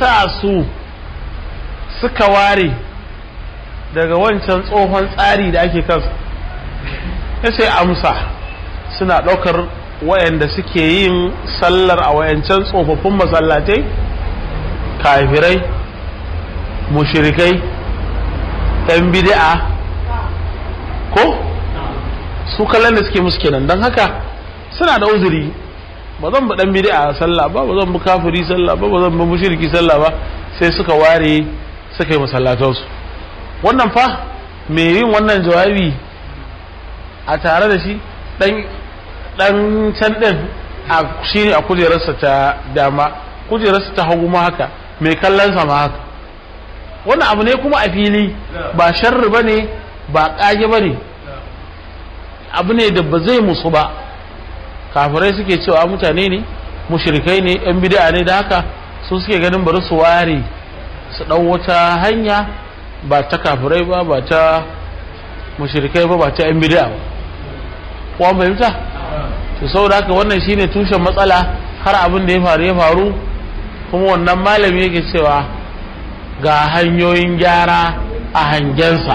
yasa su suka ware daga wancan tsohon tsari da ake kansu ya sai amsa suna ɗaukar wayanda suke yin sallar a wayancan tsofaffin masallatai kafirai mushirikai ɗan bid'a ko su kallon da suke musu kenan don haka suna da uzuri ba zan bi ɗan bid'a sallah ba ba zan bi kafiri sallah ba ba zan bi mushriki sallah ba sai suka ware suka yi masallatansu wannan fa me yin wannan jawabi a tare da shi dan can din a shi ne a kujerarsa ta dama kujerarsa ta hagu ma haka mai kallonsa ma haka wannan abu ne kuma a fili ba sharri ba ne ba ƙage ba ne abu ne da ba zai musu ba kafirai suke cewa mutane ne mushrikai ne yan bid'a ne da haka su suke ganin bari su ware su ɗau wata hanya ba ta kafirai ba ba ta mushrikai ba ba ta yan bid'a ba kuwa fahimta to saboda haka wannan shine tushen matsala har abin da ya faru ya faru kuma wannan malami yake cewa ga hanyoyin gyara a hangensa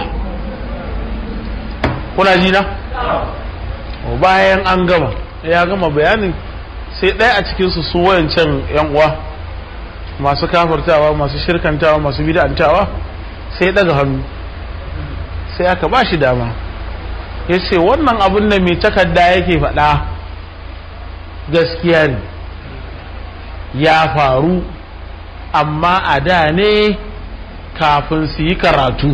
kuna ji na bayan an gama ya gama bayanin sai ɗaya a cikinsu su wayancan yan uwa masu kafartawa masu shirkantawa masu bid'antawa sai daga hannu sai aka ba shi dama ya ce wannan abin da mai takarda yake faɗa gaskiya ne ya faru amma a da ne kafin su yi karatu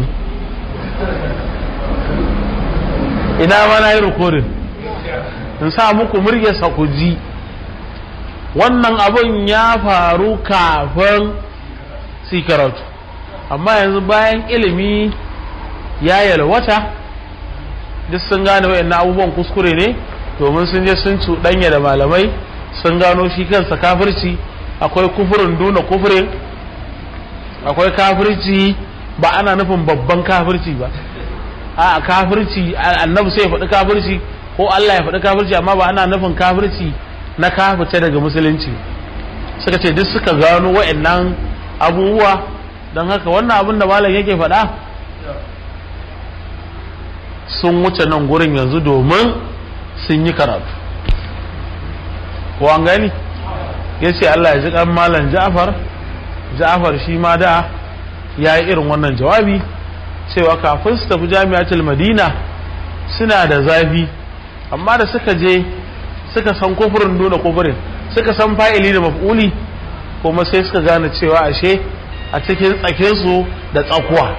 ina ma na yi rikodin in sa muku muryarsa ku ji wannan abin ya faru kafin su yi karatu amma yanzu bayan ilimi ya yalwata duk sun gane wayannan abubuwan kuskure ne domin sun je sun cuɗanya da malamai sun gano shi kansa kafirci akwai kufurin duna kufurin akwai kafirci ba ana nufin babban kafirci ba a kafirci annabi sai ya faɗi kafirci ko Allah ya faɗi kafirci amma ba ana nufin kafirci na kafirce daga musulunci suka ce duk suka gano wayannan abubuwa don haka wannan abin da malam yake faɗa sun wuce nan gurin yanzu domin sun yi karatu ko an gani ya ce Allah ya ji kan malam Ja'far Ja'far shi ma da ya yi irin wannan jawabi cewa kafin su tafi jami'atul Madina suna da zafi amma da suka je suka san kufurin nuna kufurin suka san fa'ili da maf'uli kuma sai suka gane cewa ashe a cikin tsakinsu da tsakuwa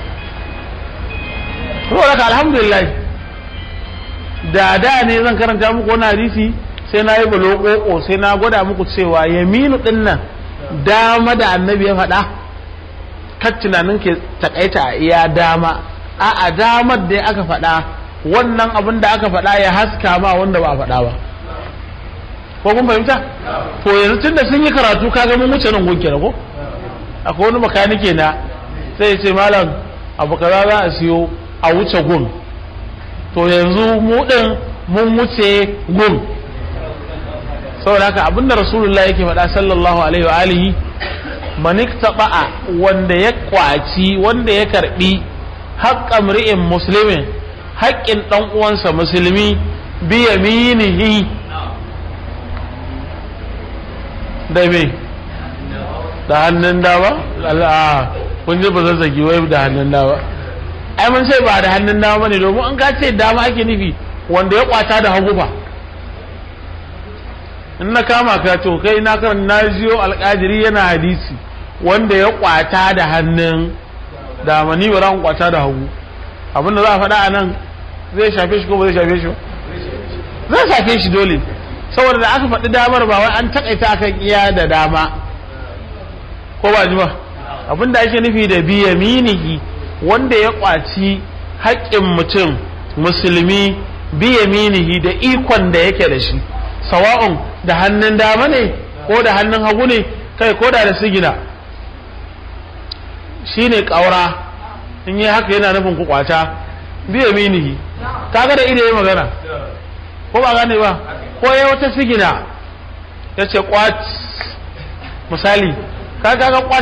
saboda alhamdulillah da da ne zan karanta muku wani hadisi sai na yi balokoko sai na gwada muku cewa yaminu din nan dama da annabi ya faɗa kan tunanin ke takaita a iya dama a a damar da aka faɗa wannan abin da aka faɗa ya haska ma wanda ba a faɗa ba ko kun fahimta to yanzu tun da sun yi karatu kaga mun wuce nan gunke ko akwai wani makanike na sai ya ce malam abu kaza za a siyo a wuce gun to yanzu mu din mun wuce gun saboda haka abinda rasulullah yake faɗa sallallahu alaihi wa alihi maniktaba wanda ya kwaci wanda ya karbi haƙƙa mri'in muslimin haƙƙin ɗan uwansa musulmi bi yaminihi da me da hannun dama kun ji ba zazzagi wai da hannun dama ai mun sai ba da hannun dama ne domin an ka ce dama ake nufi wanda ya kwata da hagu fa in na kama ka to kai na karan na jiyo alƙadiri yana hadisi wanda ya kwata da hannun dama ni ba za kwata da hagu abinda za a faɗa a nan zai shafe shi ko ba zai shafe shi ba zai shafe shi dole saboda da aka faɗi damar ba wai an takaita akan iya da dama ko ba ji ba abinda ake nufi da biyaminihi wanda ya kwaci haƙƙin mutum musulmi biyaminihi da ikon da yake da shi sawa'un da hannun dama ne ko da hannun hagu ne kai ko da da sigina shi ne ƙaura in yi haka yana nufin ku kwata biyaminihi kaga da ido ya magana ko ba gane ba ko ya wata sigina ya ce kwat misali kaga ga